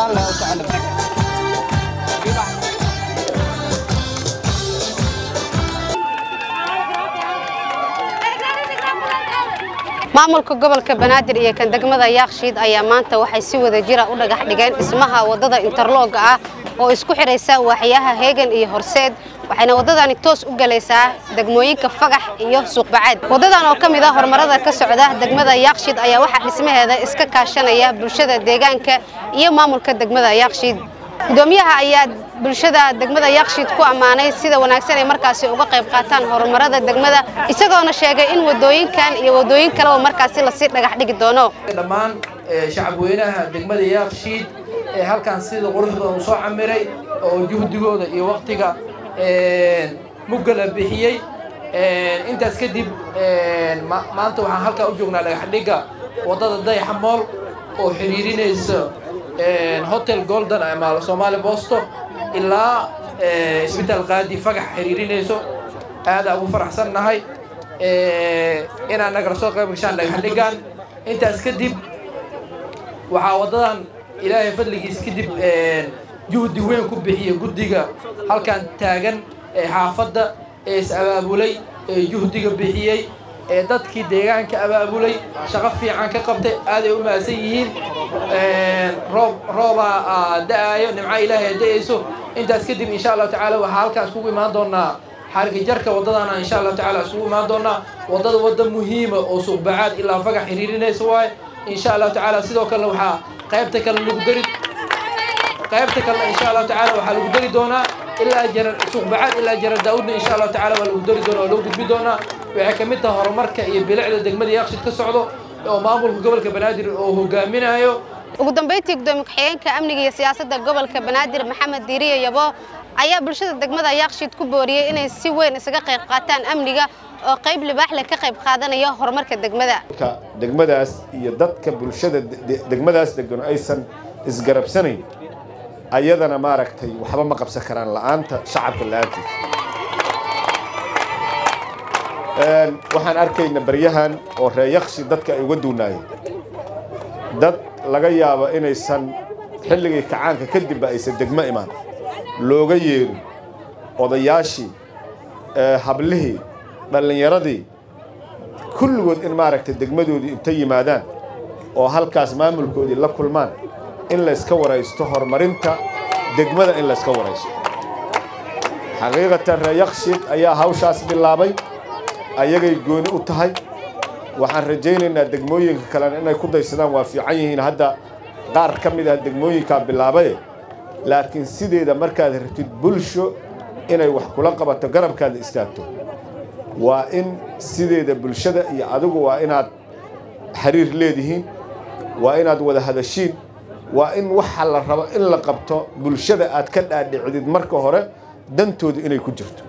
allahu tacaala maamulka gobolka banaadir iyo kan degmada yaakshiid ayaa maanta waxay si wada jira u dhagax dhigeen dhismaha wadada interlooga ah oo isku xidhaysa waaxyaha heegan iyo horseed waxayna waddadani toos u galaysaa degmooyinka fagax iyo suuqbacaad waddadan oo ka mid ah horumarada ka socda degmada yaakshiid ayaa waxaa dhismaheeda iska kaashanaya bulshada deegaanka iyo maamulka degmada yaakshiid gudoomiyaha ayaa bulshada degmada yaakshiid ku ammaanay sida wanaagsan ay markaasi uga qayb qaataan horumarada degmada isagoona sheegay in wadooyinkan iyo wadooyin kaleba markaasi lasii dhagax dhigi doono dhammaan shacabweynaha degmada yaakshiid ee halkan sida quruxda uu soo camiray oo juhdigooda iyo waktiga muggala bixiyey intaas kadib maanta waxaan halkaa u joognaa dhagaxdhigga waddada dayaxa mool oo xiriirinaysa hotel golden ama soomaali bosto ilaa isbitaal qaadi fagax xiriirinayso aadaa ugu faraxsan nahay inaan nagala soo qayb gashaan dhagaxdhiggan intaas kadib waxaa waddadan ilaahay fadligiis kadib juhdi weyn ku bixiya guddiga halkan taagan ee xaafadda ee is abaabulay ee juhdiga bixiyey ee dadkii deegaanka abaabulay shaqo fiican ka qabtay aaday u mahadsan yihiin roob roobaa da-aayo nimca ilaahay da-ayso intaas kadib insha allahu tacaala waxaa halkaan iskugu imaan doonaa xarigi jarka waddadana insha allahu tacaala iskugu imaan doonaa waddada wadda muhiima oo suuqbacaad ilaa fagax xiriirinaysa waaye insha allahu tacaala sidoo kale waxaa qaybta kale lagu dari qaybta kale insha allahu tacaala waxaa lagu dari doonaa ilaa jarar suuqbacaad ilaa jarar daawudna insha allahu tacaala waa lagu dari doonaa oo lagu gudbi doonaa waxay ka mid tahay horumarka iyo bilicda degmada yaaqshid ka socdo oo maamulka gobolka banaadir oo hogaaminayo ugu dambeyntii gudoomiye ku-xigeenka amniga iyo siyaasadda gobolka banaadir maxamed diiriye yabo ayaa bulshada degmada yaakshiid ku booriyey inay si weyn isaga qayb qaataan amniga oo qayb libaax leh ka qayb qaadanaya horumarka degmada degmadaas iyo dadka bulshada degmadaas degan aysan isgarabsanayn ayadana maaragtay waxba ma qabsan karaan la'aanta shacabka la'aantiisa waxaan arkayna baryahan oo reeyaqshi dadka ay uga duunaayeen dad laga yaabo inaysan xilligii kacaanka kadibba aysan degmo imaan looga yeerin odayaashii hablihii dhallinyaradii kulligood in maaragtay degmadoodii intay yimaadaan oo halkaas maamulkoodii la kulmaan in layska waraysto horumarinta degmada in layska waraysto xaqiiqatan reeyaqshiid ayaa hawshaas bilaabay ayagay gooni u tahay waxaan rajaynaynaa degmooyinka kalena inay ku daysadaan waa fiican yihiin hadda qaar ka mid ah degmooyinkaa bilaabaye laakiin sideeda markaad rabtid bulsho inay wax kula qabato garabkaada istaagto waa in sideeda bulshada iyo adigu waa inaad xiriir leedihiin waa inaad wada hadashiin waa in waxa la rabo in la qabto bulshada aad ka dhaadhicdid marka hore dantooda inay ku jirto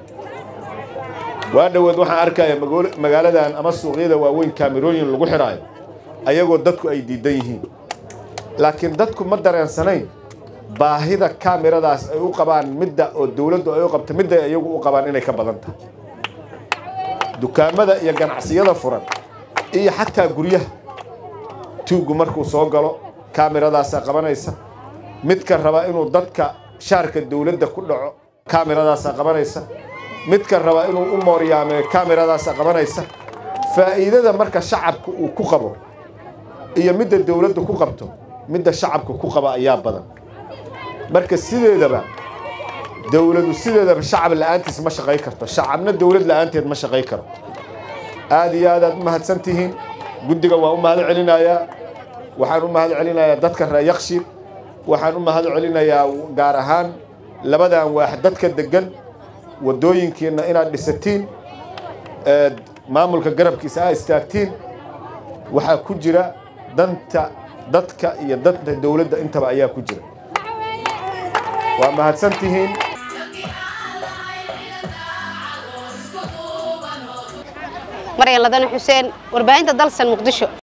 waa dhowaed waxaan arkaya magaaladan ama suuqyada waaweyn kaamirooyin lagu xidhaayo ayagoo dadku ay diidan yihiin laakiin dadku ma dareensanayn baahida kaamiradaas ay u qabaan midda oo dawladdu ay u qabto midday ayagu u qabaan inay ka badan tahay dukaamada iyo ganacsiyada furan iyo xataa guryaha tuuggu markuu soo galo kaamiradaasa qabanaysa midka raba inuu dadka shaarka dawladda ku dhaco kaamiradaasa qabanaysa midka raba inuu u mooryaamee kaamiradaasa qabanaysa faa'iidada marka shacabka uu ku qabo iyo midda dawladdu ku qabto midda shacabka ku qaba ayaa badan marka sideedaba dawladu sideedaba shacab la'aantiis ma shaqay karto shacabna dawlad la'aanteed ma shaqay karo aad iyo aad aad u mahadsan tihiin guddiga waa u mahad celinayaa waxaan u mahad celinayaa dadka reeyaqshiid waxaan u mahad celinayaa gaar ahaan labadan waax dadka deggan waddooyinkiinna inaad dhisatiin maamulka garabkiisa aa istaagtiin waxaa ku jira danta dadka iyo danta dawladda intaba ayaa ku jira waa mahadsan tihiin maryan ladane xuseen warbaahinta dalsan muqdisho